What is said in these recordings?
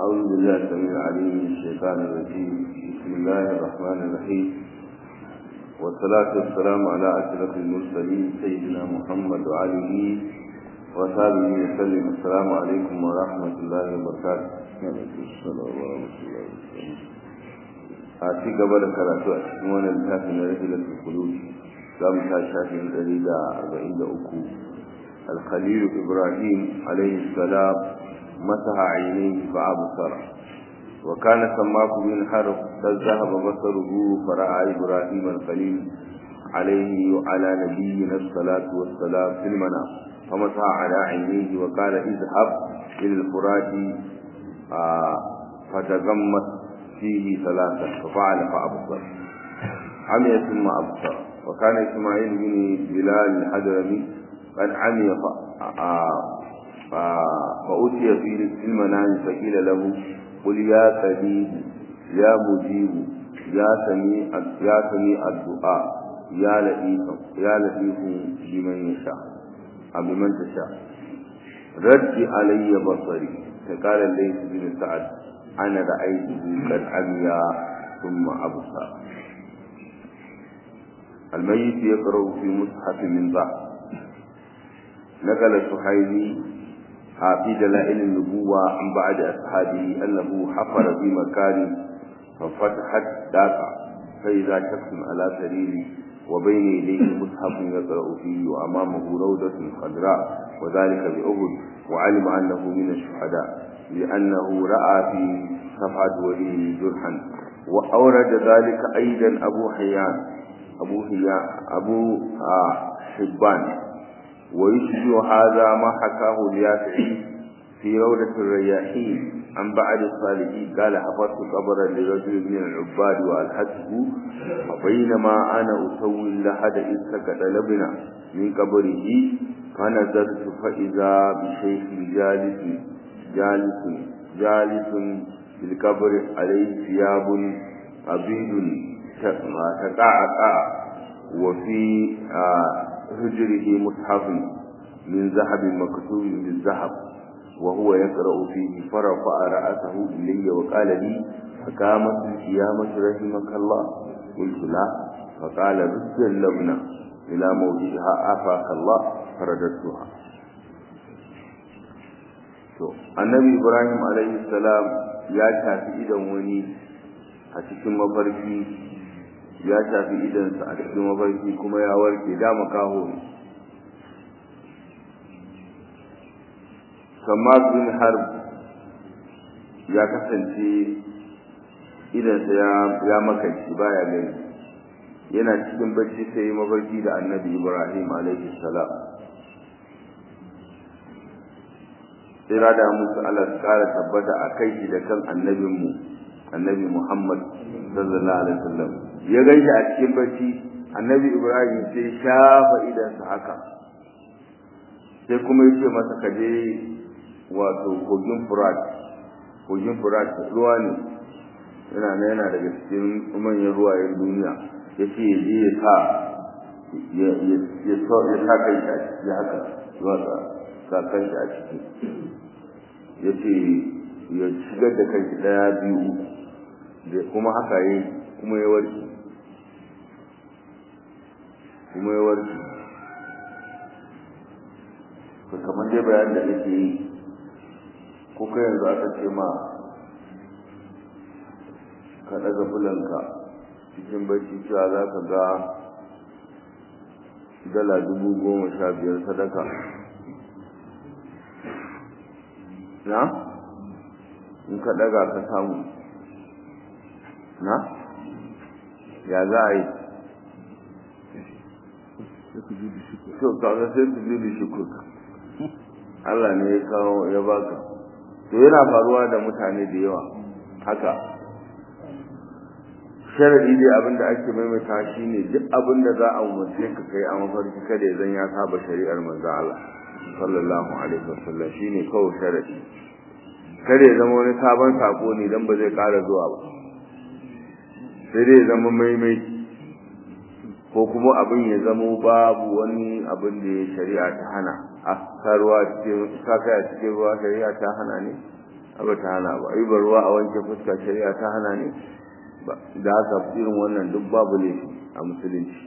أعوذ بالله السميع العليم من الشيطان الرجيم بسم الله الرحمن الرحيم والصلاة والسلام على أشرف المرسلين سيدنا محمد وعليه وصحبه وسلم السلام عليكم ورحمة الله وبركاته a ci gaba da karatu a cikin wannan littafin na rahilatul qulub za mu ta shafin ɗari da arba'in da uku الخليل إبراهيم عليه السلام مسح عينيه فأبصر وكان سماك بن حرب قد ذهب بصره فرأى إبراهيم الخليل عليه وعلى نبينا الصلاة والسلام في المنام فمسح على عينيه وقال اذهب إلى الفرات آه فتغمس فيه ثلاثة ففعل فأبصر عمي ثم أبصر وكان إسماعيل بن بلال الحضرمي قد عمي فأتي في المنام فقيل له قل يا قريب يا مجيب يا سميع يا سميع الدعاء يا لطيف يا لطيف بمن يشاء أو بمن تشاء رد علي بصري فقال الليث بن سعد أنا رأيته قد عمي ثم أبصر الميت يقرأ في مصحف من ضعف نقل سحيلي في دلائل النبوة عن بعد أصحابه أنه حفر في مكان ففتحت دافع فإذا شخص على سريره وبين يديه مصحف يقرأ فيه وأمامه روضة خضراء وذلك بأهد وعلم أنه من الشهداء لأنه رأى في صفحة وليه جرحا وأورد ذلك أيضا أبو حيان أبو حيان أبو آه حبان ويشبه هذا ما حكاه اليافعي في روضة الرياحين عن بعد الصالحين قال حفظت قبرا لرجل من العباد وألحته وبينما أنا أسوي اللحد إذ سكت لبنا من قبره فنظرت فإذا بشيخ جالس جالس جالس في القبر عليه ثياب أبيض تقعقع وفي هجره مصحف من ذهب مكتوب بالذهب وهو يقرأ فيه فرفع رأسه إلي وقال لي فقامت القيامة رحمك الله قلت لا فقال رد اللبنة إلى موضعها آفاك الله فرددتها annabi ibrahim alaihi salam ya tafi idan wani a cikin mafarki ya tafi idansa a cikin mafarki kuma ya warke da makaho ne samad bin harb ya kasance idansa ya makanci baya gani yana cikin bacci sai yi mafarki da annabi ibrahim alaihi salam tsira da musu Allah su kara tabbata a kai shi da kan annabinmu annabi muhammad sallallahu alaihi wasallam ya gaishe a cikin bacci annabi ibrahim sai shafa idansa haka sai kuma yace masa ka je wato kogin furat kogin furat ruwa ne yana na yana daga cikin manyan ruwayen duniya ya ce ya je ya sa ya sa kai shi a ciki haka zuwa sa kan shi a ciki ya ce ya shigar da kai daya biyu da kuma haka yi kuma ya warke kuma ya warke to kamar dai bayan da nake yi ko kai yanzu aka ce ma ka ɗaga fulanka cikin bacci cewa za ka ga dala dubu goma sha biyar sadaka na in ka ɗaga ka samu na ya za a yi to kaga sai su bi shukur Allah ne ya kawo ya baka to yana faruwa da mutane da yawa haka sharadi dai abin da ake maimaita shine duk abin da za a umarce ka kai a mafarki kada ya zan ya saba shari'ar manzo Allah sallallahu alaihi wasallam shine kawai sharadi kada ya zama wani sabon sako ne dan ba zai ƙara zuwa ba sai dai ya zama maimai ko kuma abin ya zama babu wani abin da ya shari'a ta hana a ruwa cikin saka a cikin ruwa shari'a ta hana ne ba ta hana ba ai ruwa a wanke fuska shari'a ta hana ne da haka irin wannan duk babu laifi a musulunci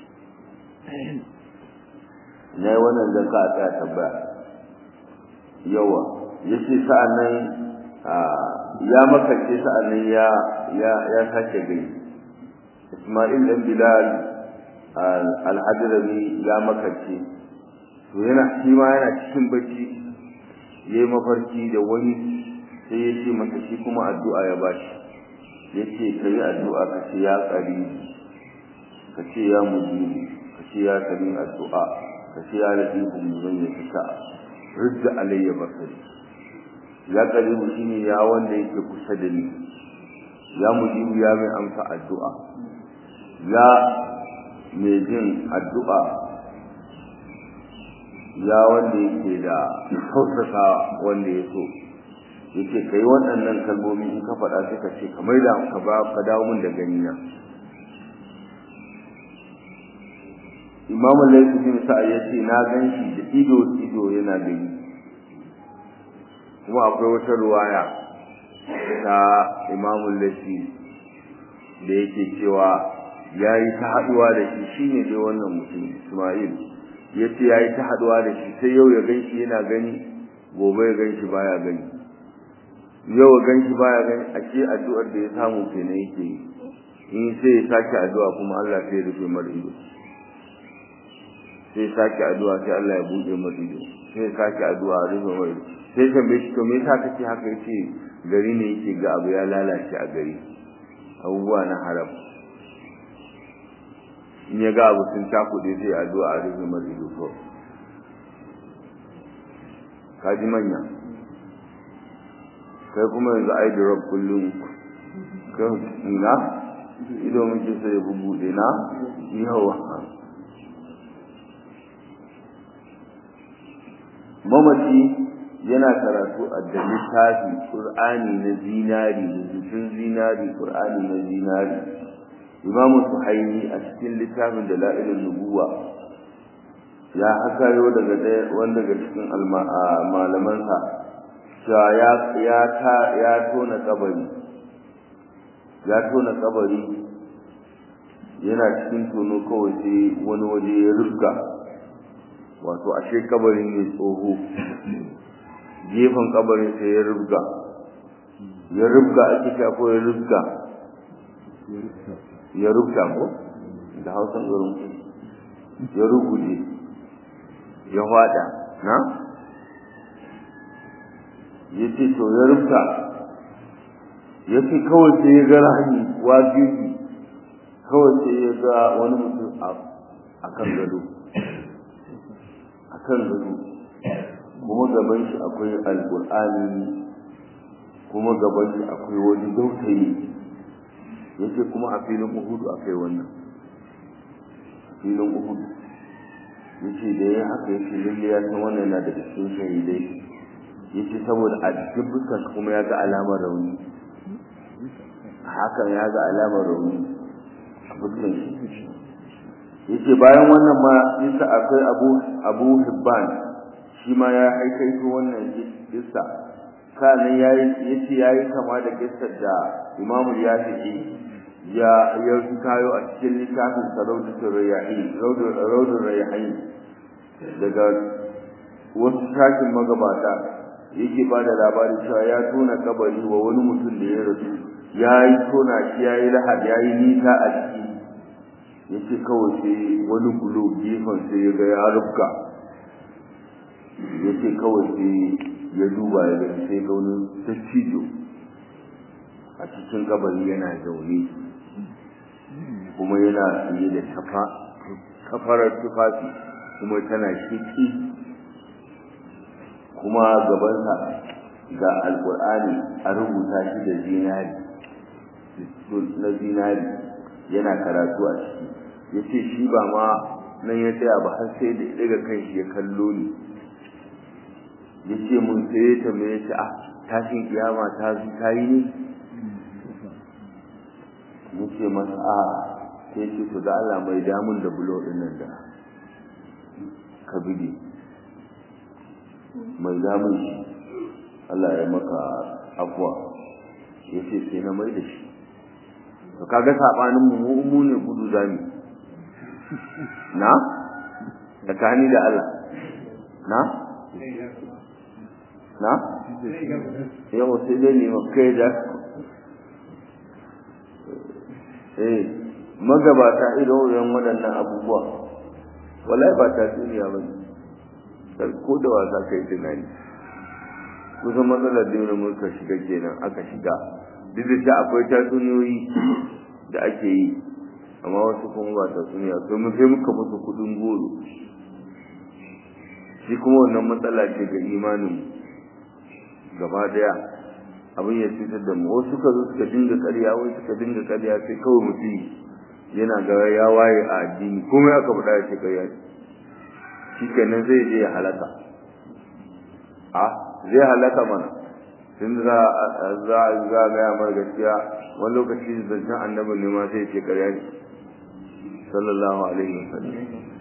na yi wannan zan ka a tsaya tambaya yawa ya ce sa'an nan ya makance sa'an nan ya sake gani ismail dan bilal al-hadrami ya makance to yana shi ma yana cikin bacci yayi mafarki da wani sai ya ce masa shi kuma addu'a ya bashi ya ce ka yi addu'a ka ce ya ƙari ka ce ya mujibu ka ce ya sami addu'a ka ce ya latifu mun ya fita ridda alayya basari ya ƙari shi ne ya wanda yake kusa da ni ya mujibu ya mai amsa addu'a ya mai jin addu'a ya wanda yake da tausasa wanda ya so yake kai waɗannan kalmomi in ka faɗa sai ka ce kamar da ka ba ka dawo min da gani na Imam Laifi bin Sa'ad ya ce na gan shi da ido ido yana gani kuma akwai wata ruwaya ta Imam Laifi da yake cewa ya yi ta haɗuwa da shi shine dai wannan mutum Ismail ya ce ya yi ta haɗuwa da shi sai yau ya gan shi yana gani gobe ya gan shi baya gani yau gan shi baya gani a ce addu'ar da ya samu kenan yake yi in sai ya sake addu'a kuma Allah sai ya rufe mar ido sai ya sake addu'a sai Allah ya buɗe mar ido sai ya sake addu'a a rufe mar ido sai tambaye shi to me yasa kake haka yace gari ne yake ga abu ya lalace a gari abubuwa na haram in ya ga abu sun cakuɗe sai addu'a a rufe mar ido kawai kaji manya kai kuma yanzu ai drop kullum kan ina ido muke sai bubude na yawa mamaci yana karatu a da littafi qur'ani na zinari rubutun zinari qur'ani na zinari imamu suhaimi a cikin littafin da la'ilin nubuwa ya hakayo daga wanda daga cikin malamansa cewa ya ya ta ya tona kabari ya tona kabari yana cikin tono kawai sai wani waje ya rubga wato ashe kabarin ne tsoho gefen kabarin sai ya rubga ya rubga ake ta ko ya rubga ya rubga ko da hausan garin ya ruguje ya hwada na ya ce to ya rufta ya ce kawai sai ya ga rahani wajibi kawai sai ya ga wani mutum a kan gado a kan gado kuma gaban shi akwai alƙur'ani kuma gaban shi akwai wani dautayi ya ce kuma a filin uhudu akwai wannan a filin uhudu ya ce da ya haka ya ce lalle ya san wannan yana daga cikin shahidai yace saboda a cikin fuskar kuma ya ga alamar rauni hakan ya ga alamar rauni a fuskar shi yace bayan wannan ma yasa akwai abu abu hibban shi ma ya haikaito wannan kissa kanan yayi yace yayi kama da kissar da Imam Yafi'i ya ya kayo a cikin littafin Sarautul Rayyahin Rawdul Rayyahin daga wasu shakin magabata yake ba da labarin cewa ya tona kabari wa wani mutum da ya rasu ya yi tona shi ya yi lahad ya yi nisa a ciki ya ce kawai sai wani bulo gefen sai ya ga ya rufka ya ce kawai sai ya duba ya gani sai ga wani dattijo a cikin kabari yana zaune kuma yana tsaye da kafarar tufafi kuma tana shiki kuma gabansa ga alkur'ani a rubuta shi da zinari na zinari yana karatu a ciki ya ce shi ba ma nan ya tsaya ba har sai da daga kan shi ya kallo ni ya ce mun sai ya tambaye shi a tashin kiyama ta ta yi ne ya ce masa a sai ce to da Allah mai damun da bulo ɗin nan da ka bige mai damun shi Allah ya maka afuwa ya ce sai na mai da shi to kaga sabanin mu mu ne gudu zami na tsakani da Allah na na yau sai dai ne kai da eh magabata irin waɗannan abubuwa wallahi ba ta duniya ba ne ko da wasa kai tunani kusan matsalar da muka shiga kenan aka shiga duk da cewa akwai tatsuniyoyi da ake yi amma wasu kuma ba tatsuniya to mu sai muka musu kudin goro shi kuma wannan matsala ce ga imanin gaba daya abin ya cutar da mu wasu suka zo suka dinga ƙarya wai suka dinga ƙarya sai kawai mutum yana ga ya waye a addini komai aka faɗa ya ce ƙarya shi kenan zai je ya halaka a zai halaka mana tun za za za ga mar gaskiya wani lokaci zancen annabi ne ma sai ce ƙarya ne sallallahu alaihi wasallam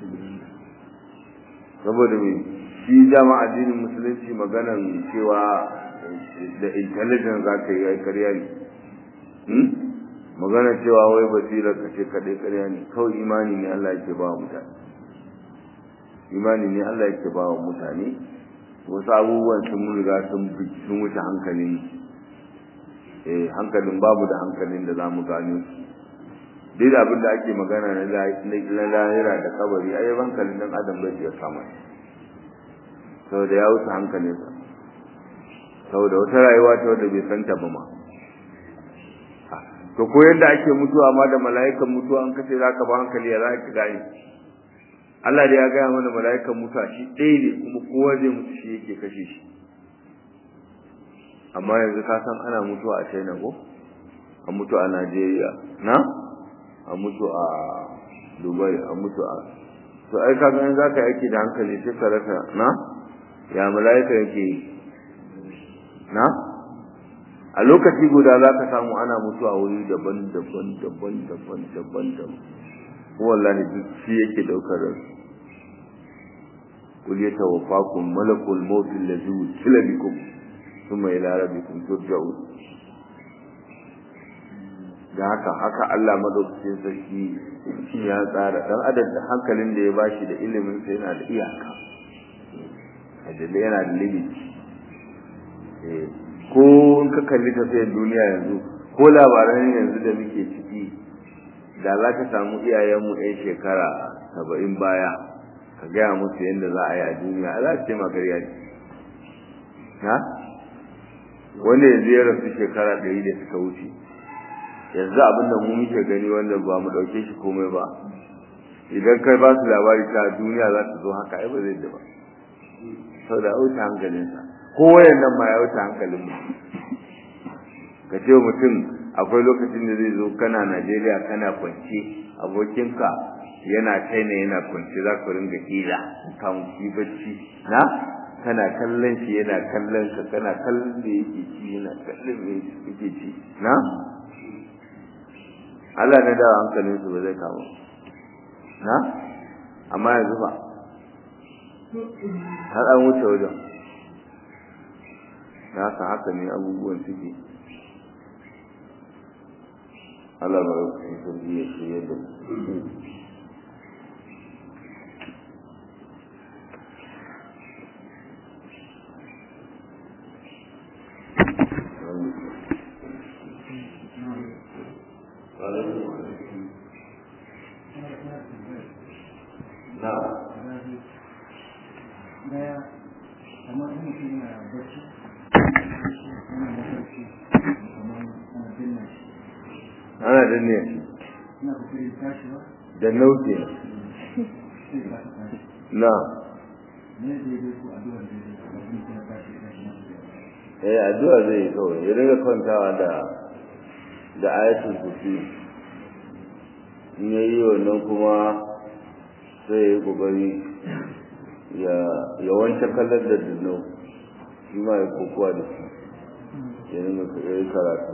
saboda me shi dama addinin musulunci maganan cewa da intelligence za ka yi ƙarya ne maganar cewa wai basirar ka ce kaɗai ƙarya ne kawai imani ne Allah yake ba wa mutane imani ne Allah yake ba wa mutane wasu abubuwan sun riga sun sun wuce hankalin eh hankalin babu da hankalin da zamu gano duk da abin da ake magana na lahira da kabari ai hankalin dan adam bai iya kama saboda ya wuce hankalinsa saboda wata rayuwa ta wadda bai santa ba ma to ko yadda ake mutuwa ma da mala'ikan mutuwa an kace zaka ba hankali ya zaka gane Allah da ya gaya mana mala'ikan mutuwa shi ɗaya ne kuma kowa zai mutu shi yake kashe shi amma yanzu ka san ana mutuwa a China ko a mutu a Najeriya na a mutu a Dubai a mutu a to ai ka ga za ka yake da hankali sai ka rasa na ya mala'ika yake yi na a lokaci guda za ka samu ana mutuwa wuri daban daban daban daban daban daban wallahi duk shi yake daukar ransu قل يتوفاكم ملك الموت الذي وكل بكم ثم إلى ربكم ترجعون da haka haka Allah madaukakin sarki shi ya tsara dan adam da hankalin da ya bashi da ilimin sa yana da iyaka ajalla yana da limit eh ko in ka kalli tafiyar duniya yanzu ko labaran yanzu da muke ciki da za ka samu iyayenmu 'yan shekara saba'in baya ka gaya musu yadda za a yi a duniya za su ce magariya ne na wanda yanzu ya rasu shekara ɗari da suka wuce yanzu abin da mu muke gani wanda ba mu ɗauke shi komai ba idan kai ba su labari ta duniya za ta zo haka ai ba zai da ba sau da wuce hankalinsa ko wayan nan ma ya wuce hankalin mu ka ce mutum akwai lokacin da zai zo kana najeriya kana kwance abokinka yana china yana kwance za ku ringa hira kan ki bacci na kana kallon shi yana kallon ka kana kallon da yake ci yana kallon da yake ci na Allah na dawo hankalin su ba zai kawo na amma yanzu ba har an wuce wajen na haka haka ne abubuwan suke Allah ba ya sarki ya shirya da mu ana danne da nauke na eh addu'a zai yi kawai ya riga kwantawa da da ayatul kursi in ya yi wannan kuma sai ya yi kokari ya ya wanke kallar da dinau shi ma ya kokowa da shi ya ringa yi karatu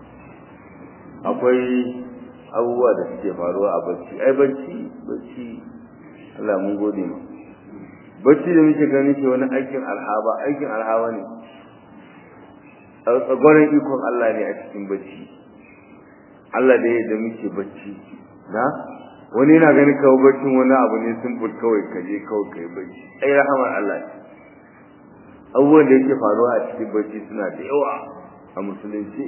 akwai abubuwa da suke faruwa a bacci ai bacci bacci Allah mun gode ma bacci da muke gani ke wani aikin alhaba aikin alhaba ne tsagwaron ikon Allah ne a cikin bacci Allah da yadda muke bacci na wani yana ganin kawo baccin wani abu ne simple kawai ka je kawai kai bacci ai rahamar Allah ne abubuwan da yake faruwa a cikin bacci suna da yawa a musulunci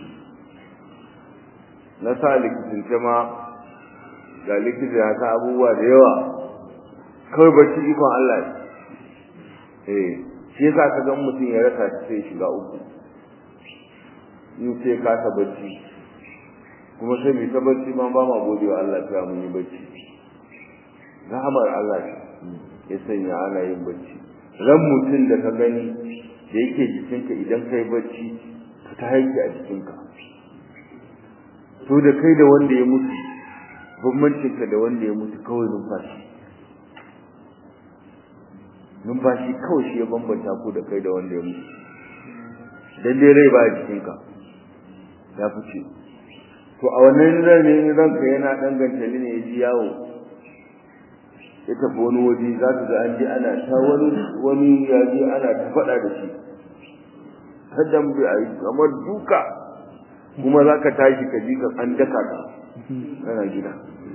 na sa likitince ma ga likita ya sa abubuwa da yawa kawai bacci ikon Allah ne eh shi yasa ka ga mutum ya rasa shi sai shiga uku in sai ka ta bacci kuma sai mai ta bacci ma ba ma gode wa Allah ta mun yi bacci rahamar Allah ya sanya ana yin bacci ran mutum da ka gani da yake jikinka idan kai bacci ta haiki a jikinka to da kai da wanda ya mutu bambancinka da wanda ya mutu kawai numfashi numfashi kawai shi ya bambanta ku da kai da wanda ya mutu dan dai rai ba jikinka ya fice to a wannan ranin ranka yana danganta ne ya ji yawo ya tafi wani waje za ka ga an ji ana ta wani wani ya ji ana ta faɗa da shi haddan bi a yi kamar duka kuma za ka tashi ka ji ka an daka ka kana gida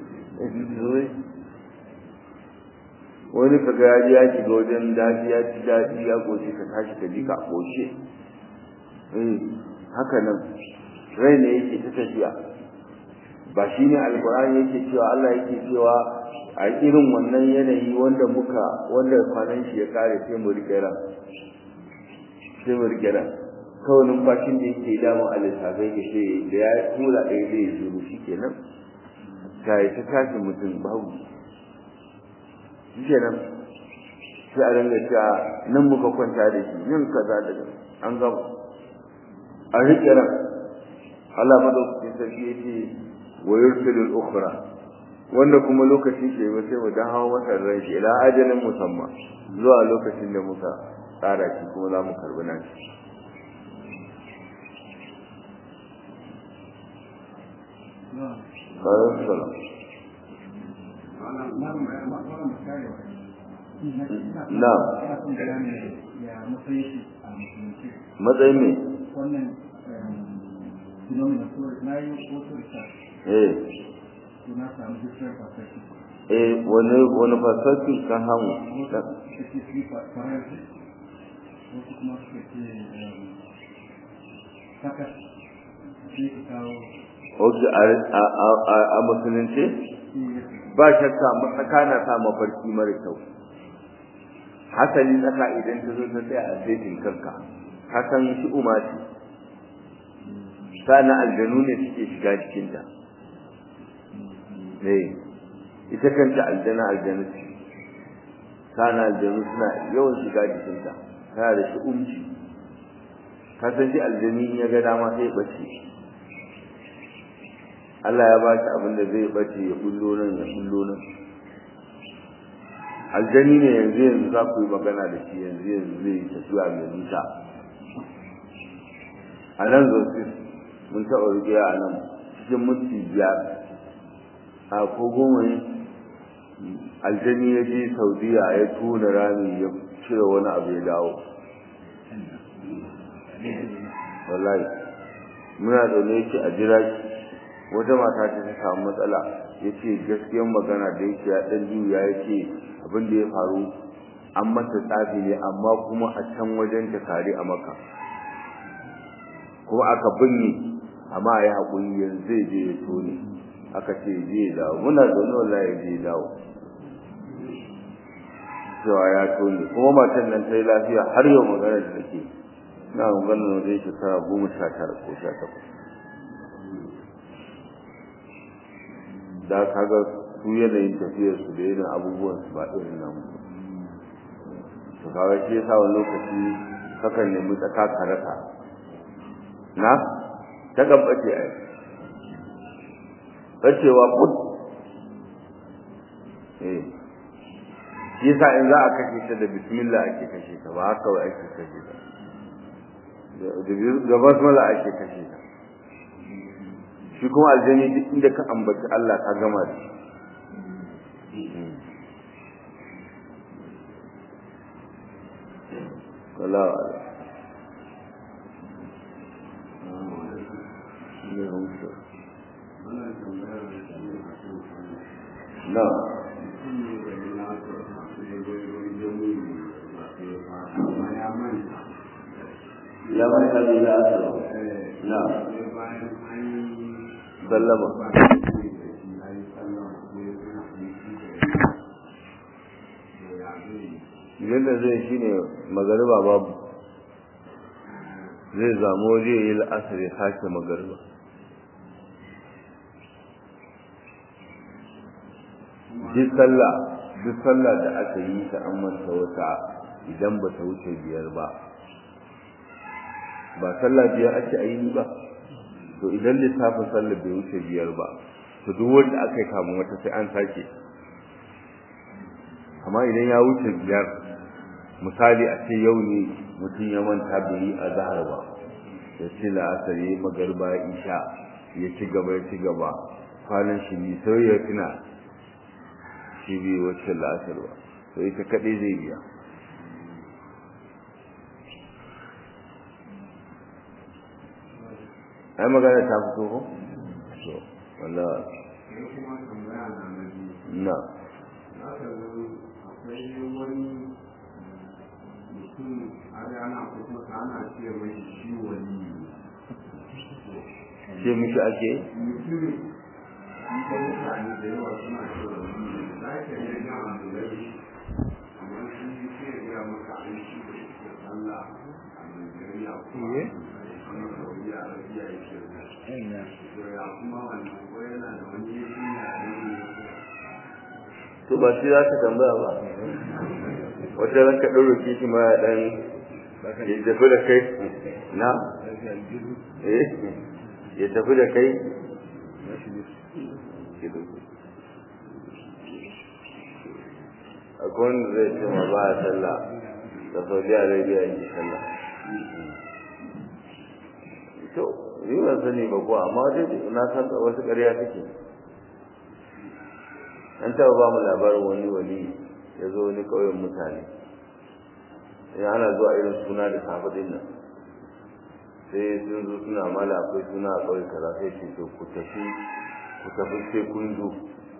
wani ka ga ya ji ya shiga wajen daji ya ci daji ya goce ka tashi ka ji ka goce haka nan rai ne yake ta tafiya ba shi ne alkur'ani yake cewa Allah yake cewa a irin wannan yanayi wanda muka wanda kwanan shi ya kare sai mu rike ran sai mu rike ran kawai numfashin da yake damun a lissafai ke sai da ya tura ɗaya zai zuru shi kenan ta yi ta tashi mutum babu shi kenan sai a ringa cewa nan muka kwanta da shi nan kaza da an gama a rike ran Allah madaukakin sarki yake wa yursilul ukhra wanda kuma lokacin ke ba sai mu dan hawo masa ran shi ila ajalin musamman zuwa lokacin da muka tsara shi kuma za mu karbi nan na matsayin me wannan phenomenon so na yi wasu research eh na samu different perspective eh wani wani fasaki kan hamu wasu suka ce sleep paralysis wasu kuma suka ce saka sai ka kawo Oke a musulunci ba shakka matsaka na sa mafarki mara kyau hasali tsaka idan ta zo ta tsaya a zaitin kanka hakan shi umarci sana aljanu ne suke shiga cikinta ne ita kanta aljana aljanu ce sana aljanu suna yawan shiga jikinta tana da shi umci ka san shi aljani in ya ga dama sai bace Allah ya ba shi abin da zai bace ya bullo nan ya bullo nan aljani ne yanzu yanzu za ku yi magana da shi yanzu yanzu zai yi tafiya mai nisa a nan zosis mun taɓa rigiya a nan cikin minti biyar a ko goma ne aljani ya je saudiya ya tona rami ya cire wani abu ya dawo wallahi muna zaune yake a jira wata mata ta ta samu matsala ya ce gaskiyar magana da yake ya ɗan juya ya ce abin da ya faru an mata tsafi ne amma kuma a can wajen ta kare a maka kuma aka binne amma ya haƙuri yanzu zai je ya tone aka ce je ya dawo muna zaune wallahi ya je ya dawo cewa ya tone kuma matan nan ta yi lafiya har yau magana da take na magana wajen shekara goma sha tara ko sha takwas da kaga su yanayin tafiyar su da yanayin abubuwan su ba irin namu to kaga shi yasa wani lokaci kakan nemi tsaka ka rasa na ta gambace ai bacewa kud eh shi yasa in za a kashe ta da bismillah ake kashe ta ba haka wai ake kashe ta da basmala ake kashe ta shi kuma aljani duk inda ka ambaci Allah ka gama da Wallahu ne hamsa wannan tambayar da shi ne a kan kwanu na mutum ne da ya lafiya masu ya zo ya wani jami'i ba sai ya fara amma ya manta ya mai abin da aka eh na sai bayan an yi sallama ba da shi da shi ya yi sallama sai ya tuna an yi shi da ya ya zai yadda zai shi ne magariba babu zai zamo zai yi la'asar ya sake magariba duk sallah duk sallah da aka yi ta an manta wata idan ba ta wuce biyar ba ba sallah biyar ake aini ba to idan lissafin sallah bai wuce biyar ba to duk wanda aka yi kamun wata sai an sake amma idan ya wuce biyar misali a ce yau ne mutum ya manta bai yi a zahar ba ya ce la'asar ya yi magarba isha ya ci gaba ya ci gaba kwanan shi ne sai ya tuna shi bai wacce la'asar ba to ita kaɗai zai biya ai magana ta fito ko? so wanda sai kuma tambaya na na biyu na za ka ga akwai wani mutum har ana kusa ana ce mai shi wani ce mishi ake mutum ko mutane da yawa suna ce wani za ka iya jan alulai amma shi sai ya maka an shi da ke sallah a Najeriya kuma a Saudi Arabia yake da to ya kuma wannan ko yana da wani yake na ne to ba shi za ka tambaya ba wata ran ka ɗauro kishi ma ya ɗan ya tafi da kai na eh ya tafi da kai akwai wanda zai ce ma ba a sallah da saudi arabia yi sallah to yi ban sani ba ko amma dai na san wasu ƙarya take an taɓa ba mu labarin wani wali ya zo wani ƙauyen mutane in ana zuwa irin suna da safe din nan sai sun zo suna mala akwai suna a ƙauye kaza sai ce to ku tafi ku tafi sai kun zo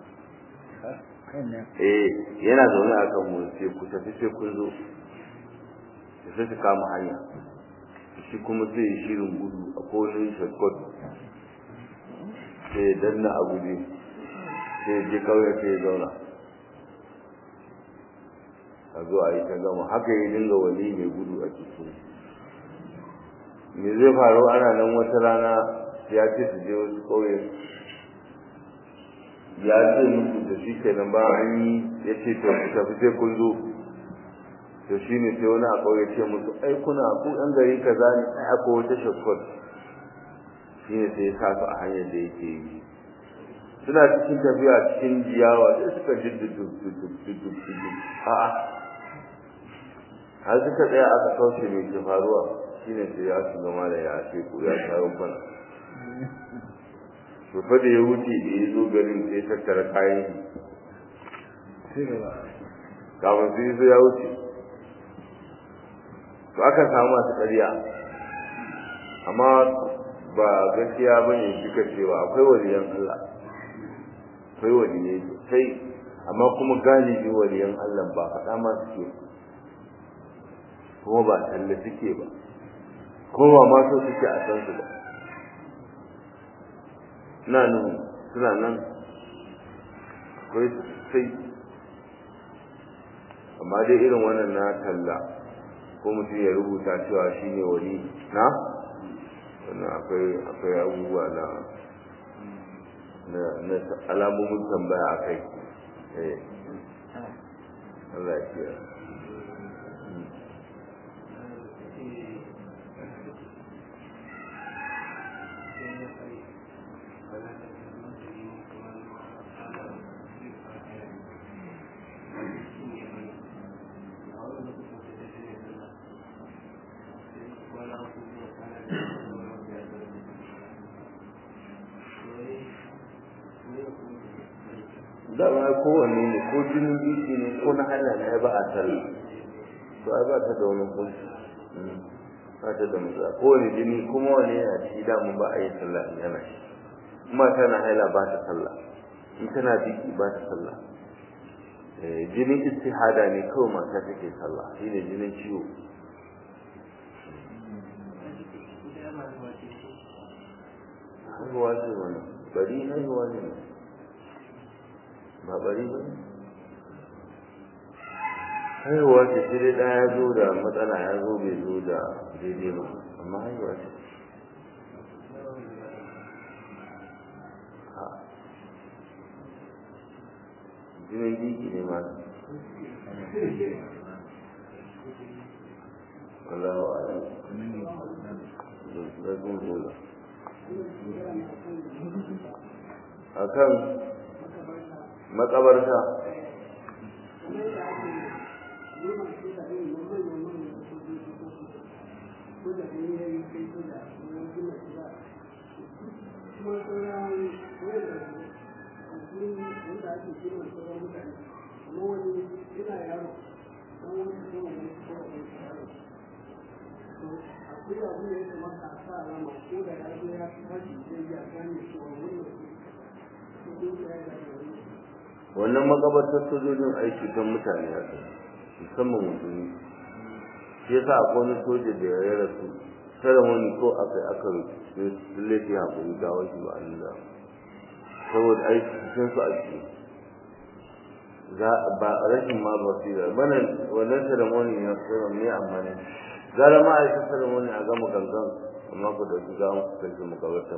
eh yana zaune a kan wurin sai ku tafi sai kun zo sai su kama hanya shi kuma sai ya shirin gudu a kowane shortcut sai ya danna a guje sai je kawai sai ya zauna a zo a yi ta gama haka ya dinga wani mai gudu a cikin me zai faru ana nan wata rana ya ce su je wasu ƙauye ya ce musu da shi kenan ba an yi ya ce to ku tafi sai kun zo to shi ne sai wani a ƙauye ce musu ai kuna ku ɗan gari kaza ne ai akwai wata shakkot shi ne sai ya sa su a hanyar da yake yi suna cikin tafiya cikin jiyawa sai suka ji dudu a'a har suka tsaya aka kauce mai ke faruwa shine sai ya shiga mala ya ce ku ya sha rubban to fa da ya wuce da ya zo garin sai tattara kayan shi kafin sai zo ya wuce to aka samu masu ƙarya amma ba gaskiya bane duka cewa akwai waliyan Allah akwai waliyai sosai amma kuma galibi waliyan Allah ba faɗa ma suke kuma ba talle suke ba kuma ma so suke a san su ba na nan suna nan akwai sosai amma dai irin wannan na talla ko mutum ya rubuta cewa shi ne wali na wannan akwai akwai abubuwa na na alamomin tambaya a kai eh Allah ya kiyaye dama kowanne ne ko jinin biki ne ko na hanya ne ba a sallah to ai ba ta da wani kunci ba ta da matsala kowane jini kuma wani yana ciki damun ba a yi sallah in yana shi kuma tana haila ba ta sallah in tana biki ba ta sallah jinin istihada ne kawai mata take sallah shine jinin ciwo haihuwa ce wani bari haihuwa ne ba bari ba haihuwa ce sai dai ɗaya ya zo da matsala ya zo bai zo da daidai ba amma haihuwa ce jinin biki ne ma Allahu a'lam. Zai zola. Akan makabarta akwai abu da ya kamata a sa alama ko da ya zo ya tashi sai ya gane cewa wannan hukunci ya yi wannan makabartar sojojin aiki don mutane a kai musamman musulmi shi yasa akwai wani soja da ya rasu ceremony ko aka aka laifi hakuri ga wasu ba an da saboda aiki cikin su a ciki za ba rashin ma basira bana wannan ceremony na kuma me amfani gara ma a yi ceremony a gama gangan amma ku da su gama ku kai su makabartar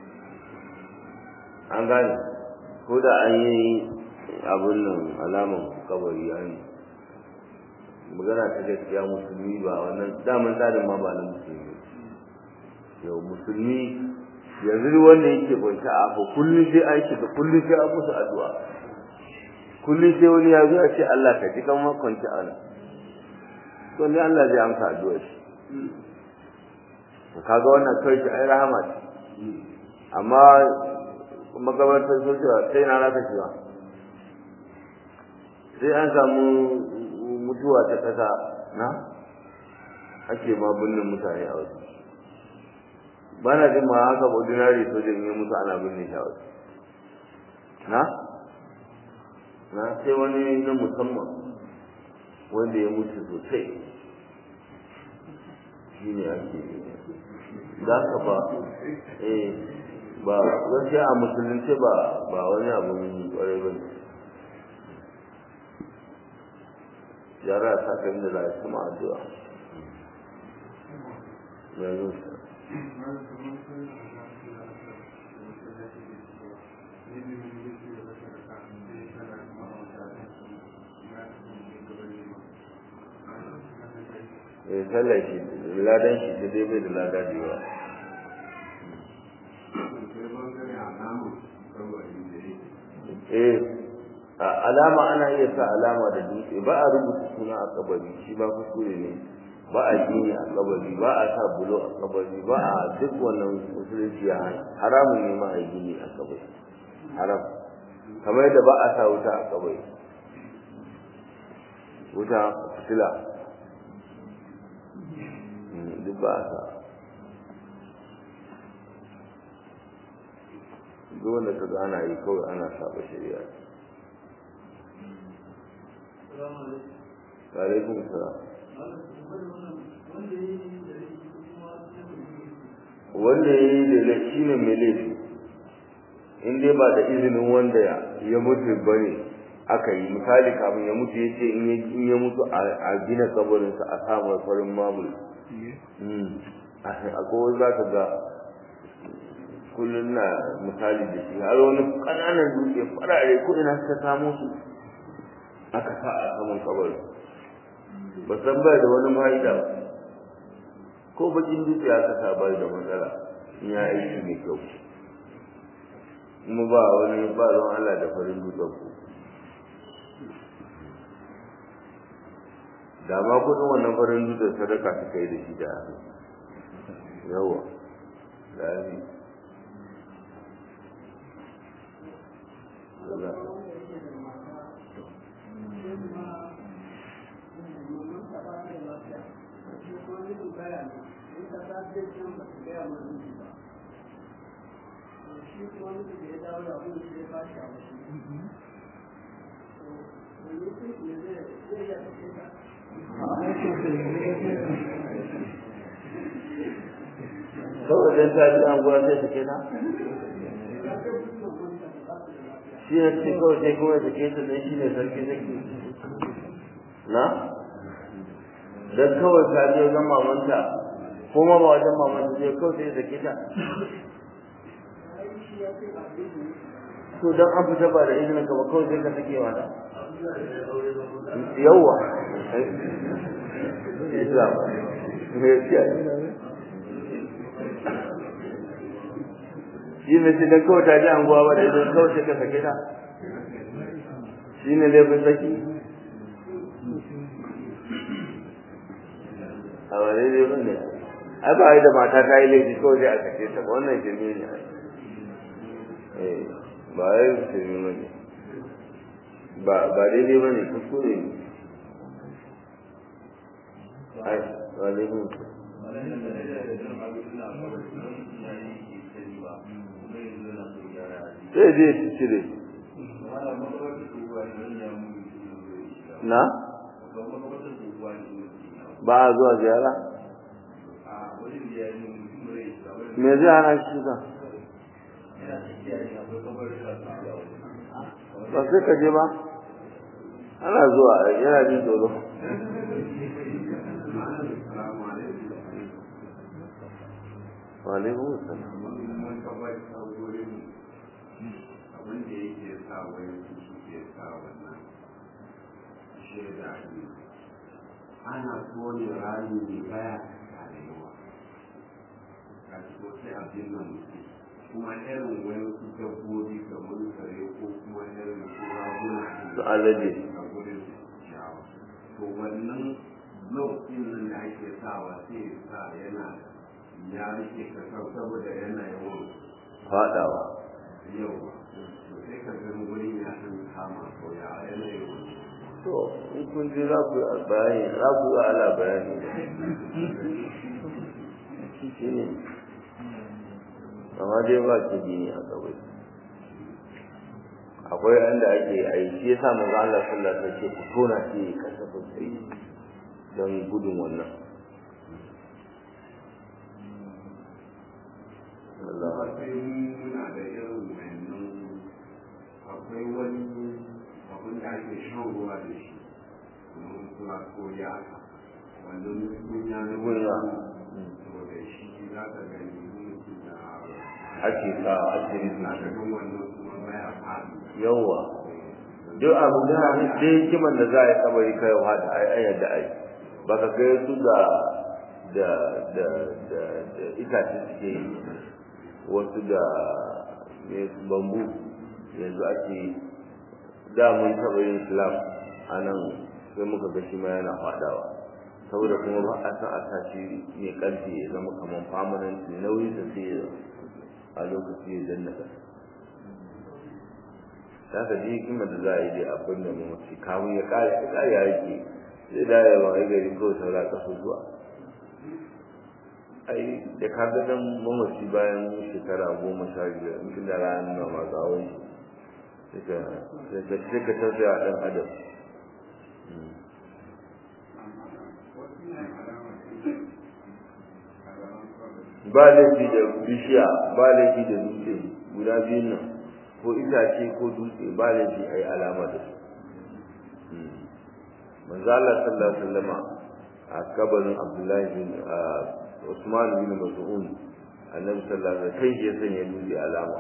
an gane ko da an yi abin nan alaman kabari an magana ta gaskiya musulmi ba wannan daman tsarin ma ba na musulmi yau musulmi yanzu wanda yake kwanci a abu kullum sai an shiga kullum sai an musu addu'a kullum sai wani ya zo ya ce Allah ka ji kan ma kwanci a nan to ne Allah zai amsa addu'a shi kaga wannan kai shi ai rahama ce amma magabatar sojowa sai na raka shi ba sai an samu mutuwa ta ƙasa na ake ma binne mutane a wasu ba na jin ma haka ordinary sojan ya mutu ana binne shi a wasu na na sai wani na musamman wanda ya mutu sosai shi ne ake za ka ba eh ba gaskiya a musulunci ba ba wani abun kwarai ba ne yara ta kan da za su ma addu'a yanzu eh sallah shi ladan shi ta dai bai da lada da yawa eh alama ana iya sa alama da dutse ba a rubuta suna a kabari shi ba kuskure ne ba a gini a kabari ba a sa bulo a kabari ba a duk wannan musulunci ya haramun ne ma a gini a kabari haram kamar yadda ba a sa wuta a kabari wuta fitila duk ba a sa duk wanda ka ana yi kawai ana saba shari'a alaikum salam wanda ya yi da shi ne mai laifi in dai ba da izinin wanda ya mutu ba ne aka yi misali kafin ya mutu ya ce in ya mutu a gina kabarinsa a samun farin mamul akwai za ka ga kullum na misali da shi har wani ƙananan dutse farare kudin suka samo su aka sa a saman kabari ba san bai da wani fa'ida ba ko bakin dutse aka sa bai da matsala in ya aiki mai kyau kuma ba wani ba ruwan Allah da farin dutsen ku da ma kudin wannan farin dutsen sadaka suka yi da shi da yawa da yi shi kuma mutu da ya dawo da abin da ya bashi a wasu wani sun ne zai zai ya tafi ka kawai dan ta ji an gwa sai take ta shi ne ce kawai sai kuma take ta dan shi ne sarki zaki na dan kawai ta je wajen mamanta kuma ba wajen mamanta zai kawai sai take ta to dan an fita ba da izinin ka ba kawai sai ka sake wata yawa Islam shi ne sai dan kawai ta ji anguwa ba da idan kawai sai ka sake ta shi ne laifin saki a wani ne ba ne ai ba da mata ta yi laifi kawai sai a sake ta ba wannan shirme ne eh ba ai shirme ba ne ba ba daidai ba ne kuskure ne ai ba daidai ne sai je su cire na ba a zuwa ziyara me zai hana shi ka ba sai ka je ba ana zuwa yana jin tsoro wa alaikum assalam abin da yake sa wani su suke sa wannan shaida ne ana tone rami ne baya karewa ka ci sai abin nan kuma irin wani su dabbobi kamar kare ko kuma irin su raguna su alade a gurin ciyawa to wannan lokacin nan da ake sawa sai sa yana ya rike kasar saboda yana yawan fadawa yawa to sai ka ga wurin ya san kama ko ya yana yawan to in kun ji za ku yi bayani za ku yi ala bayani shi ne amma dai ba ki gini a kawai akwai inda ake yi shi yasa manzo Allah sallallahu alaihi wasallam ce ku tona shi kasafin sai don gudun wannan Allah sai muna da irin wannan akwai wani abin da ake shan ruwa da shi kamar kula ko yaka wannan kunya na Kunya. to da shi za ka gani mutum da ake sa ake na rubuta ga wannan kuma baya faɗi yawa duk abu da dai hikiman da za a yi kabari kai wa da ai ai da ai baka ga su da da da da da itace suke yi wasu da ne bambu yanzu ake da mun taɓa yin slab a nan sai muka ga shi ma yana faɗawa saboda kuma ba a san a sa shi mai ƙarfi ya zama kamar permanent nauyi da sai ya a lokaci ya danna ƙasa za ka ji hikimar da za a yi dai abin da mamaci kamun ya kare ya kare ya rike zai da ya wani gari ko saura kasu zuwa ai da ka ga dan mamaci bayan shekara goma sha biyar in kin da ranar nan masu awon shi sai ka sai ka tausaya dan adam ba laifi da bishiya ba laifi da dutse guda biyun nan ko itace ko dutse ba laifi a yi alama da su manzo Allah sallallahu alaihi wasallama a kabarin Abdullahi bin Usman bin Mas'ud annabi sallallahu alaihi wasallam kai ya sanya dutse alama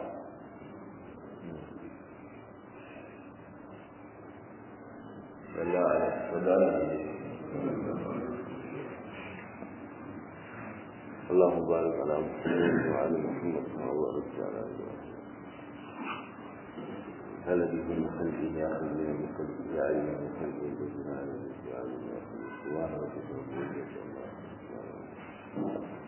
Allah alaihi اللهم بارك على محمد وعلى محمد كما باركت على ابراهيم الذي في قلبه يا خليل من قلبه يا عين من قلبه الذين على الذي على سبحان ربك رب العزه عما يصفون